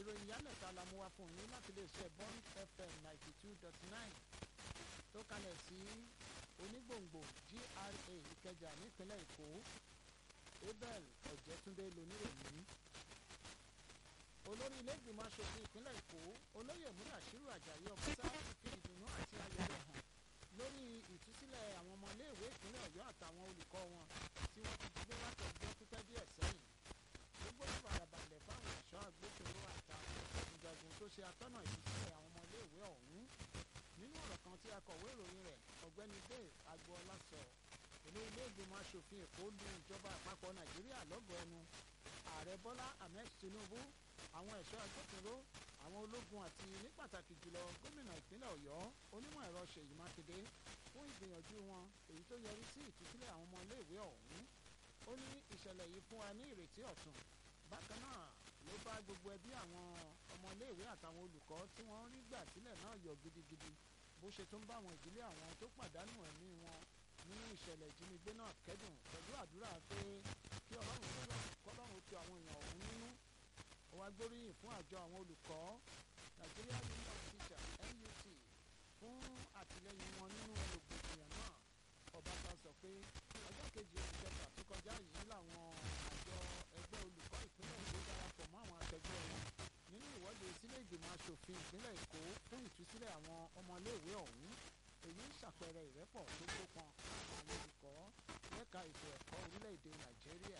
ìròyìn yálẹ̀ta la mú wá fún yín láti lè ṣe bond fm ninety two dot nine tó kalẹ̀ sí onígbòǹgbò gra ìkẹjà nípínlẹ̀ èkó abel ọ̀jẹ̀túndé lóníròyìn olórí ilé ìgbìmọ̀ asòfin ìpínlẹ̀ èkó olóyè múdàṣírù àjàyí ọ̀bùsá ti fi ìdùnnú àti ayọ̀ rẹ̀ hàn lórí ìtúsílẹ̀ àwọn ọmọ iléèwé ìpínlẹ̀ ọ̀yọ́ àtàwọn olùkọ́ wọn tí wọ́n ti gbé láti ọjọ́ pípẹ́ díẹ̀ sẹ́yìn gbogbo ìfarabalẹ̀ fáwọn ẹ̀ṣọ́ agbófinró àtàwọn ìjagun tó ṣe atọ́nà ìtúsílẹ̀ àwọn ọmọ iléèwé ọ̀hún nínú ọ̀rọ̀ kan tí akọ̀wé ìròyìn rẹ̀ ọ̀gbẹ́ni dave agboola sọ olú ilé ìgbìmọ̀ asòfin èkó lu ìjọba àpapọ̀ nàìjíríà lọ́gọ̀ọ́ ẹnu ààrẹ bọ́lá ahmed tinubu àwọn ẹ̀ṣọ́ agbófinró àwọn ológun àti ní pàtàkì jùlọ gómìnà ìpínlẹ̀ ọ̀yọ́ onímọ̀ ẹ̀rọ ṣèyí mákindé fún ìgbìyànjú wọn èyí tó yọrí sí ìtúsílẹ̀ àwọn ọmọ iléèwé ọ̀hún ó ní ìṣẹ̀lẹ̀ yìí fún wa ní ìrètí ọ̀tun bákan náà ló bá gbogbo ẹbí àwọn ọmọ iléèwé àtàwọn olùkọ́ tí wọ́n rí gbà sílẹ̀ náà yọ gidigidi bó ṣe tún bá àwọn ìdílé àwọn tó pàdánù ẹ̀mí wọn nínú ìṣẹ̀lẹ̀ ìjínigbé náà kẹ́dùn pẹ̀lú àdúrà pé kí ọlọ́run tó lọ kọ́lọ́run tu àwọn èèyàn ọ̀hún nínú ó wá gbóríyìn fún àjọ àwọn olùkọ́ Nigeria Union of Teachers NUT fún àtìlẹyìn wọn nínú rògbòdìyàn náà ọbaṣà sọ pé ọjọ́ kejì oṣù kẹfà tó kọjá yìí làwọn àjọ ẹgbẹ́ olùkọ́ ìpínlẹ̀ èkó darapọ̀ mọ́ àwọn akẹgbẹ́ wọn nínú ìwọ́de sílé ìgbìmọ̀ asòfin ìpínlẹ̀ èkó fún ìtúsílẹ̀ àwọn ọmọléèwé ọ̀hún èyí ń ṣàpẹẹrẹ ìrẹ́pọ̀ tó gbópọn àwọn olùkọ́ lẹ́ka ètò ẹ̀kọ́ orílẹ̀-èdè nàìjíríà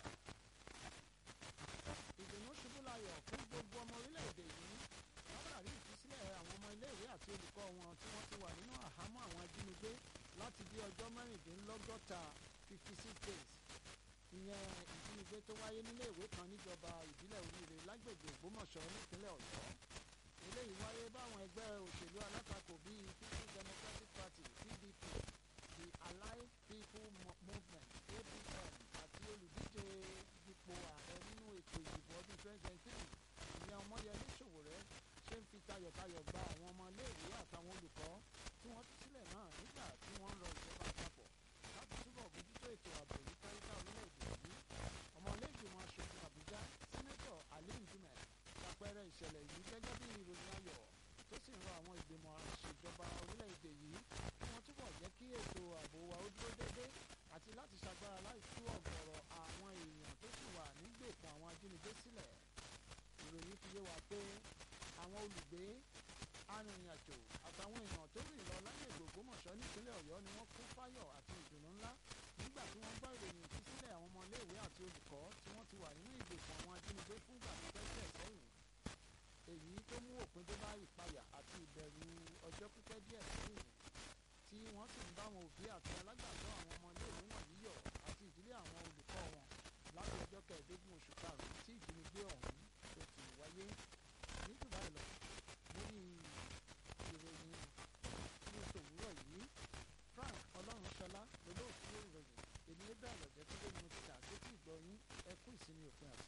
ìdùnnú ṣubú layọ̀ fún gbogbo ọmọ orílẹ̀-èdè yìí látàrí ìtúsílẹ̀ àwọn ọmọ iléèwé àti olùkọ́ wọn tí wọ́n ti wà nínú àhámọ́ àwọn ajínigbé láti bí ọjọ́ mẹ́rìndínlọ́gọ́ta fifty six days ìyẹn ìjínigbé tó wáyé nílé ìwé kan níjọba ìbílẹ̀ oríire lágbègbè ògbómọ̀ṣọ́ nípínlẹ̀ ọ̀yọ́ eléyìí wáyé báwọn ẹgbẹ́ òṣèlú alátakò bíi people's democratic party pdp the allied people movement apm àti olùdíje ipò ààrẹ nínú ètò ìdìbò ọdún twenty twenty three ìyẹn ọmọyẹlé ṣòwòrẹ́ ṣe ń fi tayọ̀tayọ̀ gba àwọn ọmọ iléèwé àtàwọn olùkọ́ tí wọ́n tú sílẹ̀ náà nígbà tí wọ́n ń rọ ìjọba àpapọ̀ láti túbọ̀ bójútó ètò ààbò yìí káríká orílẹ̀-èdè yìí ọmọ iléègbìmọ̀ aṣòfin àbújá sẹ́nẹ́tọ̀ alim jumẹ ṣàpẹẹrẹ ìṣẹ̀lẹ̀ yìí gẹ́gẹ́ bí ìròyìn ayọ̀ tó sì ń rọ àwọn ìgbìmọ̀ àṣejọba orílẹ̀-èdè yìí kí wọ́n túbọ̀ jẹ́ kí ètò ààbò wa ó dúró déédé àti láti ṣagbára láì tú ọ̀gọ̀rọ̀ àwọn èèyàn tó sì wà nígbèkùn àwọn ajínigbé sílẹ̀ ìròyìn fi yé wa pé àwọn olùgbé arìnrìn-àjò àtàwọn èèyàn tó rìn lọ lágbègbè ògbómọ̀ṣọ́ nípínlẹ̀ ọ̀yọ́ ni wọ́n kún fáyọ̀ àti ìdùnnú ńlá nígbà tí wọ́n gbọ́ ìròyìn ìtúsílẹ̀ àwọn ọmọ iléèwé àti olùkọ́ tí wọ́n ti wà nínú ìgbèkùn àwọn ajínigbé fúngbà pípẹ́ díẹ̀ sẹ́yìn èyí tó mú òpin dé bá ìpayà àti ìbẹ̀rù ọjọ́ pípẹ́ díẹ̀ sẹ́yìn tí wọ́n sì ń bá àwọn òbí àti alágbàtọ́ àwọn ọmọ iléèwé wọ̀nyí yọ̀ àti ìdílé àwọn olùkọ́ wọn láti ọjọ́ kẹẹ̀ẹ́dógún oṣù karùn-ún tí ìjínigbé ọ̀hún tó ti wáyé ní dubai lọ lórí ìròyìn ní tòwúrọ̀ yìí frank ọlọ́runṣọlá lolóòtú ìròyìn èmi bẹ́ẹ̀ lọ́jọ́ tó lé ní mo ti kà sétí ìgbọ́ yín ẹ kú ìsinmi òpin àti.